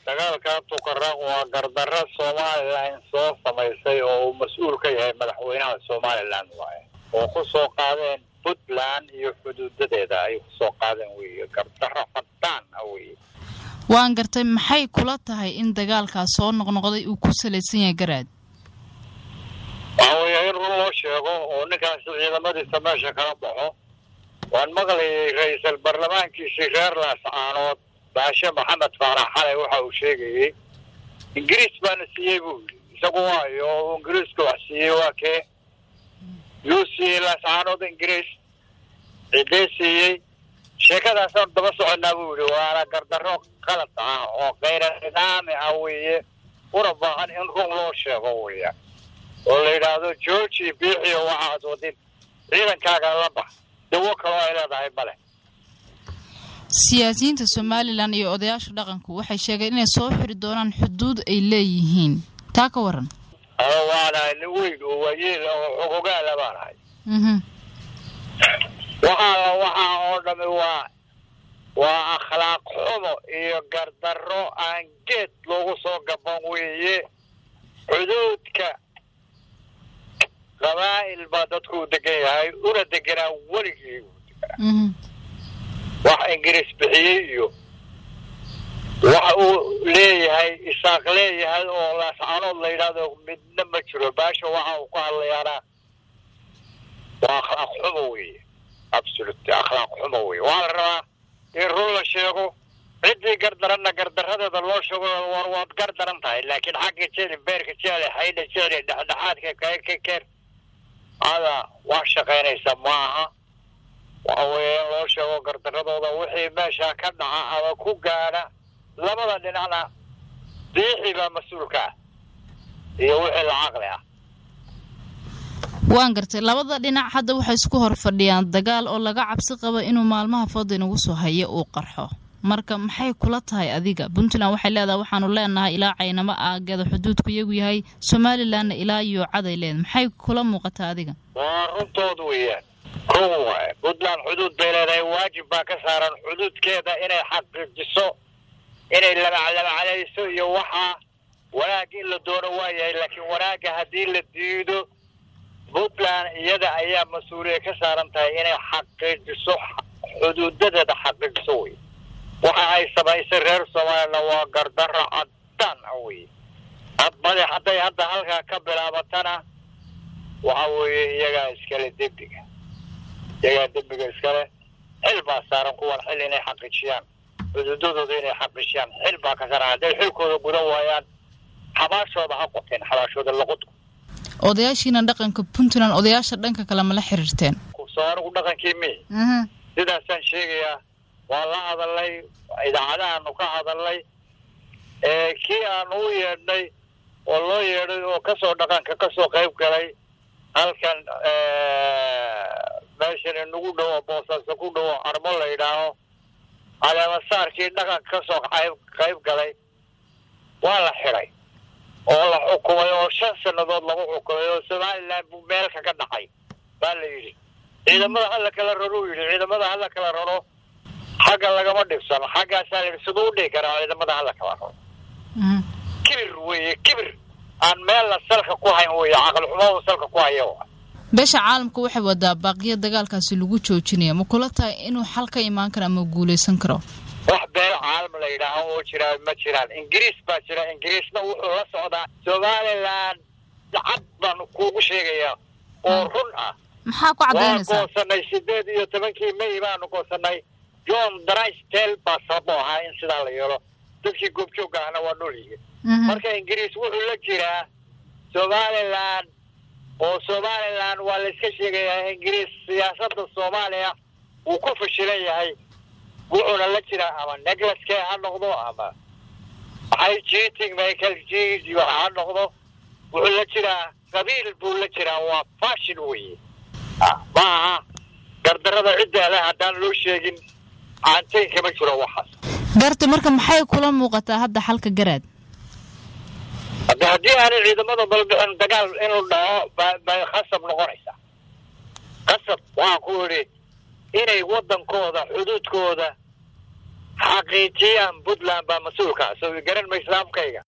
dagaalka tukaraq waa gardarro somalilan soo samaysay oo uu mas-uul ka yahay madaxweynaha somalilan waaye oo ku soo qaadeen puntland iyo xuduudadeeda ay kusoo qaadeen weeye gardarro fadaan ah weeye waan gartay maxay kula tahay in dagaalkaas soo noqnoqday uu ku salaysan yahay garaad waxa weeye in run loo sheego oo ninkaas ciidamadiisa meesha kala baxo waan maqlayay ra-iisal baarlamaankiisii reer laascaanood baashe maxamed faarax xalay waxa uu sheegayey ingiriis baana siiyey buu yidhi isagu waayo oo ingiriiska wax siiyey waa kee yuu siiyey laascaanood ingiriis cidee siiyey sheekadaasaan daba soconaa buu yidhi waana gardarro qalad ah oo kayra nidaami ah weeye una baahan in run loo sheego weeyaan oo la yidhaahdo georgi biixiyo waxaad wadin ciidankaaga la bax dawo kaloo ay leedahay male siyaasiyiinta somalilan iyo odayaasha dhaqanku waxay sheegeen inay soo xiri doonaan xuduud ay leeyihiin taa ka waran ado waanahay nin weyn oo waayeel oo xogogaala baanahay waxaa waxaa oo dhami waa waa akhlaaq xumo iyo gardarro aan geed loogu soo gaban weeye xuduudka qabaa'il baa dadku u degan yahay una deganaa weligii wax ingiriis bixiyey iyo waxa uu leeyahay isaaq leeyahay oo laascaanood la yidhaahdo midna ma jiro baasha waxa uu ku hadlayaana waa akhlaaq xumo weeye absolute akhlaaq xumo weye waa la rabaa in run la sheego ciddii gardaranna gardaradeeda loo sheego war waad gardaran tahay laakiin xagga jeli beerka jeli haydha jeli dhexdhexaadka ka keer ada wax shaqaynaysa maaha waxa weeye in loo sheego gardaradooda wixii meesha ka dhaca ama ku gaadha labada dhinacna diixi baa mas-uulka ah iyo wixii la caqli ah waan gartay labada dhinac hadda waxay isku hor fadhiyaan dagaal oo laga cabsi qabo inuu maalmaha fooda inagu soo hayo uu qarxo marka maxay kula tahay adiga puntland waxay leedahay waxaanu leenahay ilaa caynamo aageeda xuduudku iyagu yahay somalilanna ilaa iyo caday leedahay maxay kula muuqataa adiga waa runtood weeyaan kow waaye puntland xuduud bay leedahay waajib baa ka saaran xuduudkeeda inay xaqiijiso inay labaclabaclayso iyo waxaa wanaag in la doono waa yahay laakiin wanaagga haddii la diido puntland iyada ayaa mas-uuliya ka saaran tahay inay xaqiijiso xuduudadeeda xaqiijiso wey waxa ay samaysay reer somalilan waa gardarro caddaan ah wey made hadday hadda halkaa ka bilaabatana waxa weeye iyagaa iskale dembiga iyagaa dembiga iskale xil baa saaran kuwan xil inay xaqiijiyaan xuduudadooda inay xaqiijiyaan xil baa ka saaran hadday xilkooda gudan waayaan xabaashooda ha qoteen xabaashooda laqodku odayaashiina dhaqanka puntland odayaasha dhanka kale ma la xiriirteen soo anigu dhaqankii mi sidaasaan sheegayaa waa la hadalnay idaacadahaanu ka hadalnay kii aanu u yeedhnay oo loo yeedhay oo kasoo dhaqanka kasoo qayb galay halkan meeshan inagu dhowo boosaaso ku dhowo armo la yidhaaho caleemasaarkii dhaqanka kasoo qayb galay waa la xidhay oo la xukumay oo shan sannadood lagu xukumay oo somalilan buu meel kaga dhacay baa la yidhi ciidamada hala kala raro yidhi ciidamada hala kala raro xagga lagama dhibsano xaggaasaa la yidhi siduu u dhihi karaa ciidamada hala kala raro kibir weeye kibir aan meelna salka ku hayn weeye caqli xumadu salka ku haya beesha caalamka waxay wadaa baaqiya dagaalkaasi lagu joojinaya ma kula tahay inuu xal ka imaan karo ama guulaysan karo wax beel caalam la yidhaaho oo jiraa ma jiraan ingiriis baa jira ingiriisna wuxuu la socdaa somalilan cad baan kuugu sheegayaa oo run ah maxaa ku waan cadaynaysaa goosanay sideed iyo tobankii may baanu goosanay john drystel baa sababo ahaa in sidaa la yeelo dadkii goobjoogga ahna waa nool yihiin marka ingiriis wuxuu la jiraa somalilan oo somalilan waa la iska sheegayaa ingiriis siyaasadda soomaaliya wuu ku fashilan yahay wuxuuna la jiraa ama neclaskee ha noqdo ama maxay cheating michael g ha noqdo wuxuu la jiraa qabiil buu la jiraa waa fashion weye ma aha gardarada cidda leh haddaan loo sheegin caantayn kama jiro waxaas garta marka maxay kula muuqataa hadda xalka garaad hadda haddii aanay ciidamada balbixin dagaal inuu dhaco ba- bay khasab noqonaysaa khasab waxaan ku idhi inay waddankooda xuduudkooda xaqiijiyaan puntland baa mas-uulka soo garan maysa afkayga